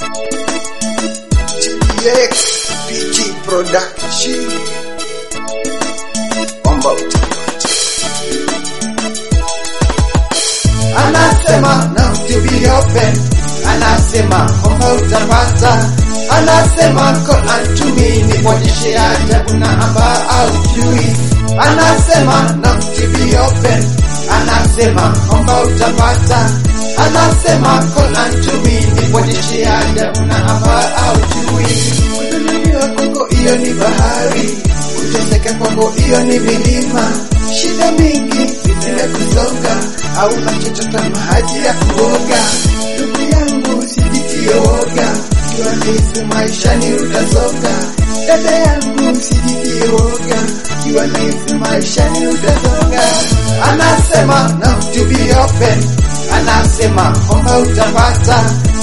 TPX PG Production. Omba utapata. anasema no to be open, anasema omba utapata, anasema call unto me ni kuonyeshe ajabu na amba aujui, anasema no to be open, anasema omba utapata, anasema call unto me ni kuonyeshe ajabu na amba aujui, kudhulumiwa kwako hiyo ni bahari, kuteseka kwako hiyo ni milima, shida mingi zimekusonga, hauna chochote maji ya kuoga. Ndugu yangu usijitie woga, ikiwa nifu maishani utasonga. Dada yangu usijitie woga, ikiwa nifu maishani utasonga. Anasema no to be open, anasema omba utapata,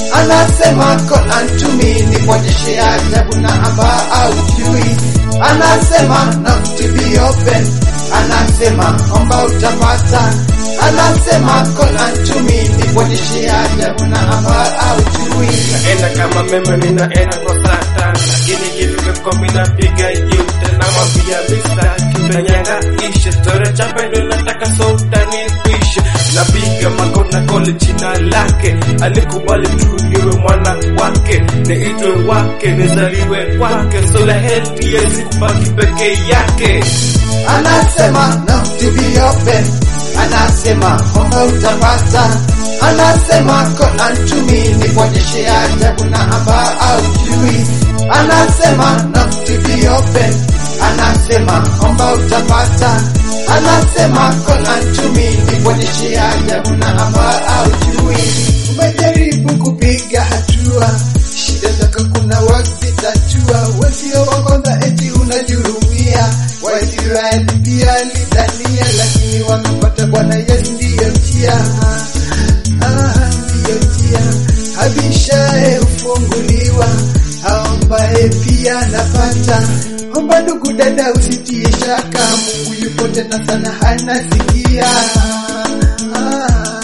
anasema call unto me ni kuonyeshe ajabu na amba aujui, anasema no to be open anasema omba utapata, anasema call unto me ni kuonyeshe ajabu na amba aujui. naenda kama meme ninaenda kwa satan lakini kilivyokuwa minapiga yute na mwambia mista kitanyanga ishe tore cha pendo nataka sultani kuishe napiga makona kole jina lake alikubali tu niwe mwana wake niitwe wake nizaliwe kwake sola heti yezi kubaki peke yake anasema no to be open, anasema omba utapata, anasema call unto me ni kuonyeshe ajabu na amba aujui, anasema no to be open, anasema omba utapata, anasema call unto me ni kuonyeshe ajabu na amba aujui. Umejaribu kupiga hatua, shida zako kuna wakati tatua, wasio wakonza eti unajurumia Waisraeli pia lidhania, lakini wamepata Bwana Yesu ndiyo njia, ah, ndiyo njia. Abishaye hufunguliwa, aombaye pia anapata. Omba ndugu dada, usitie shaka, Mungu yupo tena sana, anasikia. Ah,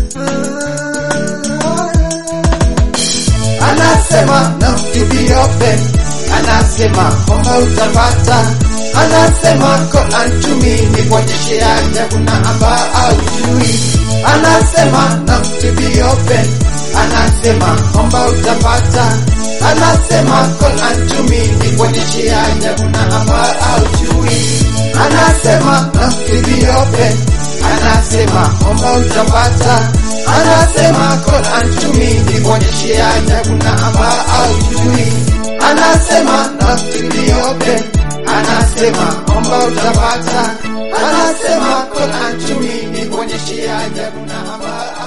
ah. Anasema no to be open, anasema omba utapata, anasema call unto me ni kuonyeshe ajabu na amba aujui, anasema no to be open, anasema omba utapata, anasema call unto me ni kuonyeshe ajabu na amba aujui, anasema no to be open, anasema omba utapata, anasema call unto me ni kuonyeshe ajabu na amba aujui, anasema no to be open anasema omba utapata, anasema call unto me ni kuonyeshe ajabu na amba